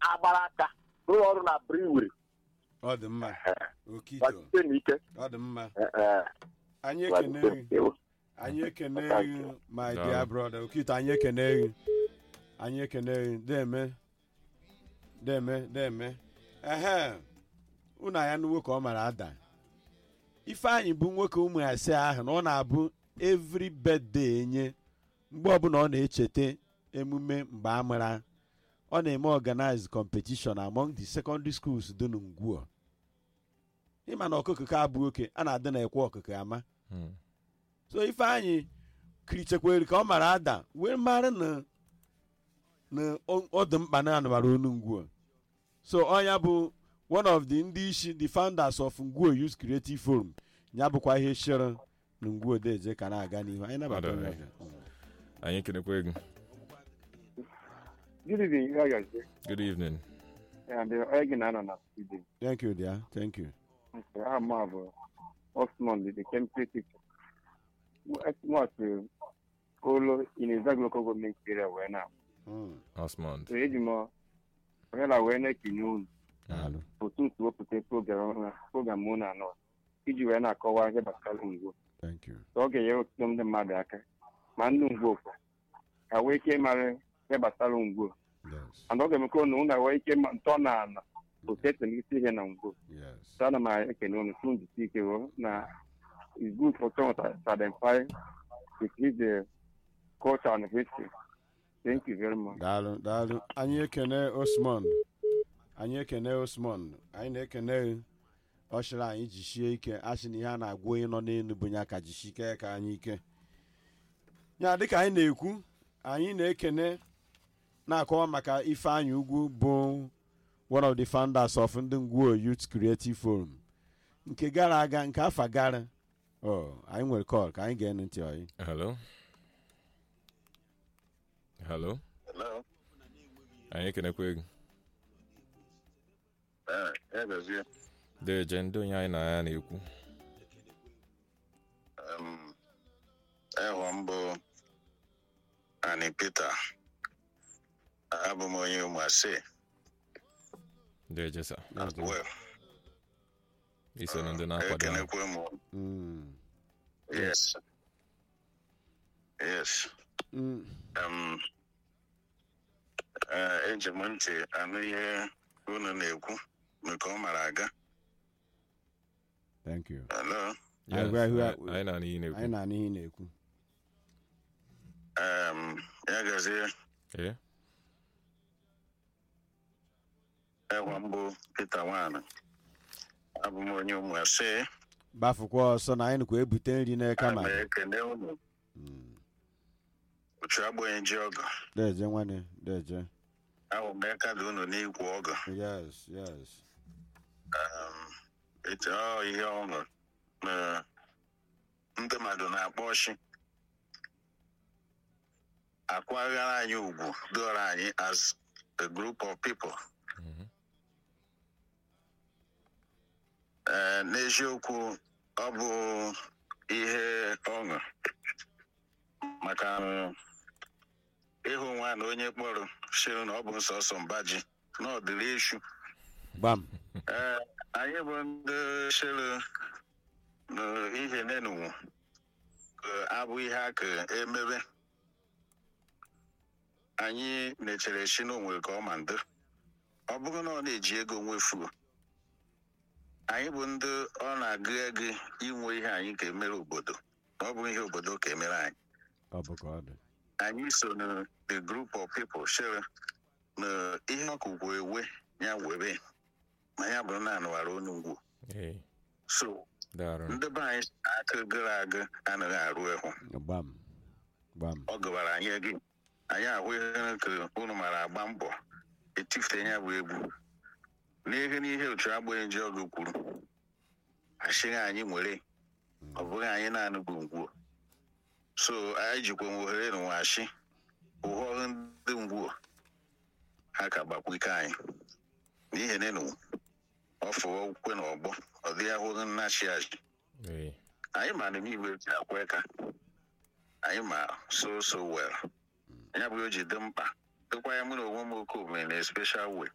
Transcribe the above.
ha gbara aka rụọ ọrụ na briwiri ọ dị mma okito gbachite n'ike ọ dị mma Eh, eh, anyị ekene gị gbachite n'ike. anyị ekene Thank gị you. my Daalụ. dear brother okito anyị ekene gị anyị ekene gị deme deme deme ehe unu anya n'uwe ka ọ mara ada ifeanyị bụ nwoke ụmụ asaa ahụ na ọ na-abụ every birthday enye mgbe ọbụla ọ na-echeta emume mgbe a mara ọ na-eme organize competition among the secondary schools dị n'Ngwo ịma na ọkụkọ ka abụ oke a na-adị na ekwe ọkụkọ ama Hmm. so ifeanyị kirichekwere ka ọ mara ada wee mara na na ọ ọ dị mkpa na anụbara onu ngwuo so ọnya bụ one of the ndị isi the founders of ngwuo youth creative forum ya bụkwa ihe chere na ngwuo deje ka na-aga n'ihu anyị nabata Ọ dị onye mma. ọzọ. anyị ekenekwe gị Good evening, how are you? good evening And uh, again, I don't know. thank you dear thank you I'm of Osman, the chemistry teacher. What Olo in a local government area where now. Mm, osmond So, Ejimo, where I went to noon, daalụ. for two to open program, program moon and all. Iji wee na-akọwa ihe gbasara ngwo thank you ka ọ ga-enyere ọtụtụ ndị mmadụ aka ma ndị ngwo kwa ka wee ike ịmara ihe gbasara ngwo yes and ọ ga-emekwa na ụna wee ike ịma ntọ na ala otu esi emegisi ihe na ngwo yes So ana m ekene unu tụ njisi ike o na it's good for someone to to identify with his uh, culture and history. Thank you very much. daalụ daalụ anyị ekene osmond anyị ekene osmond anyị na-ekene gị. ọ chịrị anyị jisie ike asị na ihe a na-agwa onye nọ n'elu bụ ya ka jisie ike ka anyị ike ya dịka anyị na-ekwu anyị na-ekene na-akọwa maka ifeanyị ugwu bụ one of the founders of ndị ngwuo youth creative forum nke gara aga nke afa gara ọ anyị nwere kọl ka anyị ga-enu ntị ọyị hello hello Hello. anyị ekenekwe gị Eh, eh, Gazie. deje ndị onye anyị na ya na-ekwu Um, ehọ m bụ Ani Peter. Abụ m onye Ụmụase. deje sa Well, iso na ndị na-akwado ahụ. ekenekwe m. Mm, Yes. Yes. mm, Um, eh, eji m ntị anụ ihe unu na-ekwu nke ọ mara aga. thank you Hello. Yes, Anyị gwa ihu a- anyị na n'ihi na-ekwu anyị na-anụ ihe ị na-ekwu Um, ya gazie ee ehọ mbụ Peter Nwana. Abụ m onye Ụmụase. bafụkwa ọsọ na anyị nụkwa ebute nri n'aka Ana ma m ekene unu. Uchu agbanyeghị ji ọgọ. deje nwanne deje ahụ m aka dị unu n'ikwu ọgọ yes yes Um, etu ọ ihe ọṅụ na ndị mmadụ na-akpọ ọchị akwaghara anyị ugwu doro anyị as a group of people Mhm. Ee, n'eziokwu ọ bụ ihe ọṅụ maka um, ịhụ nwa na onye kpọrọ sịrị na ọ bụ nsọsọ mbaji na ọ dịrị eshu gbam Ee, anyị bụ ndị chere na ihe nenunwu abụ ihe a ka emebe anyị na-echere chi na onwere ka ọ ma ndị ọ bụrụ na ọ na-eji ego nwefuo anyị bụ ndị ọ na-agụ ego inwe ihe anyị ka emere obodo na ọ bụ ihe obodo ka emere anyị ọ bụ ka ọ dị anyị so na the group of people chere na ihe ọkụkụ ewe ya were ma ya bụrụ na anụwara onu ngwu ee so daarụ ndị be anyị si na aka gara aga anaghị arụ ịhụ gbam gbam ọ gụbara anyị ego anyị ahụ ihe ka unu mara agba mbọ etifute ya bụ egwu n'ihe n'ihe otu agbanyeghị ji ọgụ kwuru achịghị anyị nwere ọ bụghị anyị naanị bụ ngwuo so anyị jikwa nwe ohere na nwachi ụhọrụ ndị ngwuo ha ka gbakwa ike anyị n'ihi nenu ọ fụwa ukwe na ọgbọ ọ dịghị ahụghị nnachi achị ee anyị ma na igwe ji akwa aka anyị ma so so well ya bụ o ji dị mkpa dịkwa ya mụ na onwe m oke omume na special way